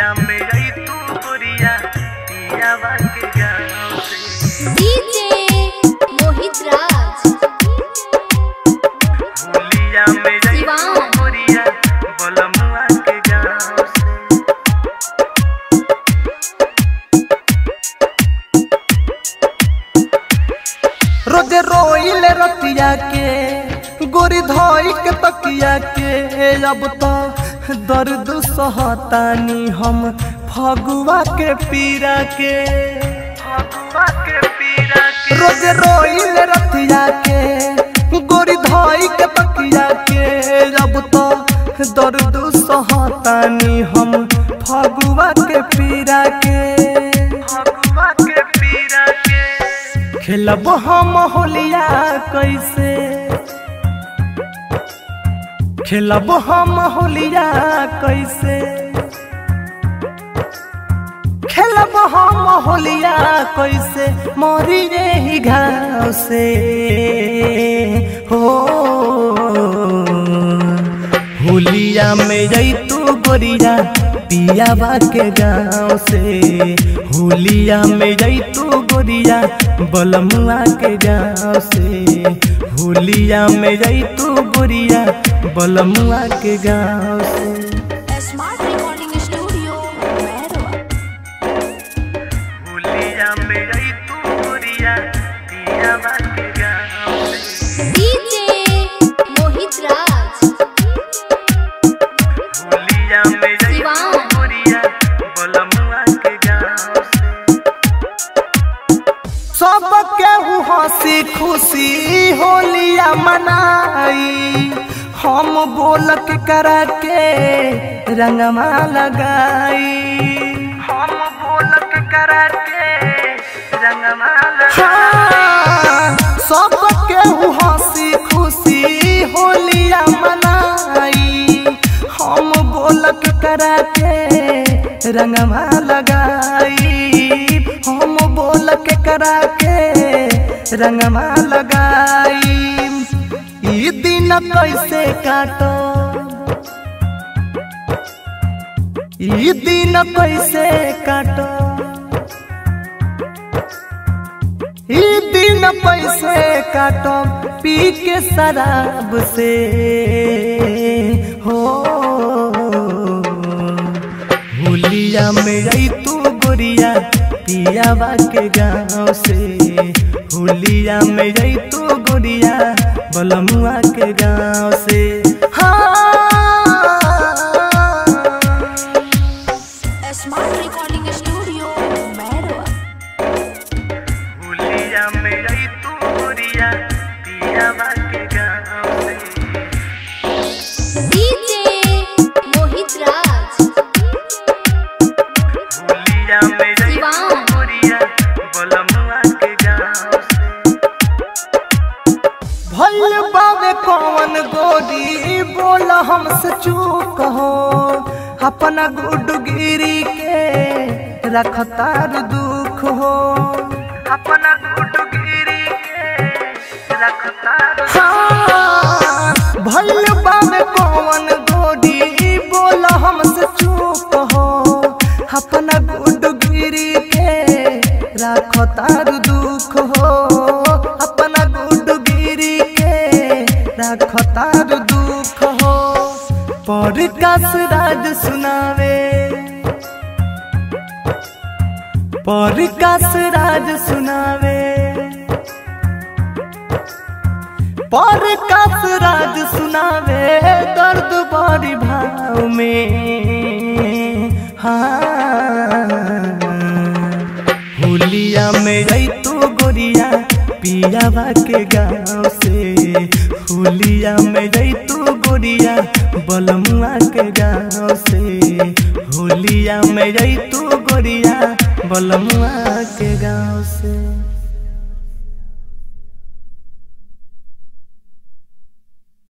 होलिया में गई तू गोरिया पियावा के गाँव से डीजे मोहित राज होलिया में गई तू शिवान। गोरिया बलमुआ के गाँव से रोजे रोइले रतिया के गोरी धोई के तकिया के अब तो दर्द सहतानी हम फगुआ के पीरा के फगुआ के पीरा के रोजे रोइले रतिया के गोरी धोई के तकिया के अब तो दर्द सहतानी हम फगुआ के पीरा के फगुआ के पीरा के खेलब हम होलिया कैसे खेलब हम होलिया कैसे खेलब हम होलिया कैसे मोरी रे ही घाव से हो होलिया में जई तू गोरिया पियाबा के गाँव से होलिया में जई तू गोरिया बलमुआ के गाँव से होलिया में जई तू गोरिया बलमुआ के गाँव से स्मार्ट रिकॉर्डिंग स्टूडियो मैरवा होलिया में गई तू गोरिया पियावा के गाँव से डीजे मोहित राज होलिया में गई तू शिवान। गोरिया बलमुआ के गाँव से सब केहू हंसी खुशी होलिया मनाई हम बोलक करा के रंगमा लगाई हम बोलक करा के रंगमा लगा हाँ, सब केहू हंसी खुशी होलिया मनाई हम बोलक करा के रंगमा लगाई हम बोलक करा के रंगमा लगाई ई दिन कैसे काटो ई दिन कैसे काटो ई दिन पैसे काटो पी के शराब से हो होलिया में आई तू गोरिया पियावा के गाँव से होलिया में आई तू गोरिया बलमुआ के गाँव से हाँ स्मार्ट रिकॉर्डिंग स्टूडियो मैरवा होलिया में गई तू गोरिया पियावा के गाँव से डीजे मोहित राज होलिया में गई तू शिवान। गोरिया बलमुआ के गाँव से भल बाबे कौन गोरी बोल हमसे चूक हो अपना गुडगिरी के रखतार दुख हो अपना गुडगिरी के रखता हाँ, भल बाबे कौन गोरी बोल हमसे चूक हो अपना गुडगिरी के रखतार दुख हो अपना गुडगिरी के रखतार दुख हो पर राज सुनावे पर राज सुनावे पर राज सुनावे दर्द बड़ी भाव में हाँ होलिया में गई तू गोरिया पियावा के गाँव से होलिया में गई तू गोरिया बलमुआ के गाँव से होलिया में गई तू गोरिया बलमुआ के गाँव से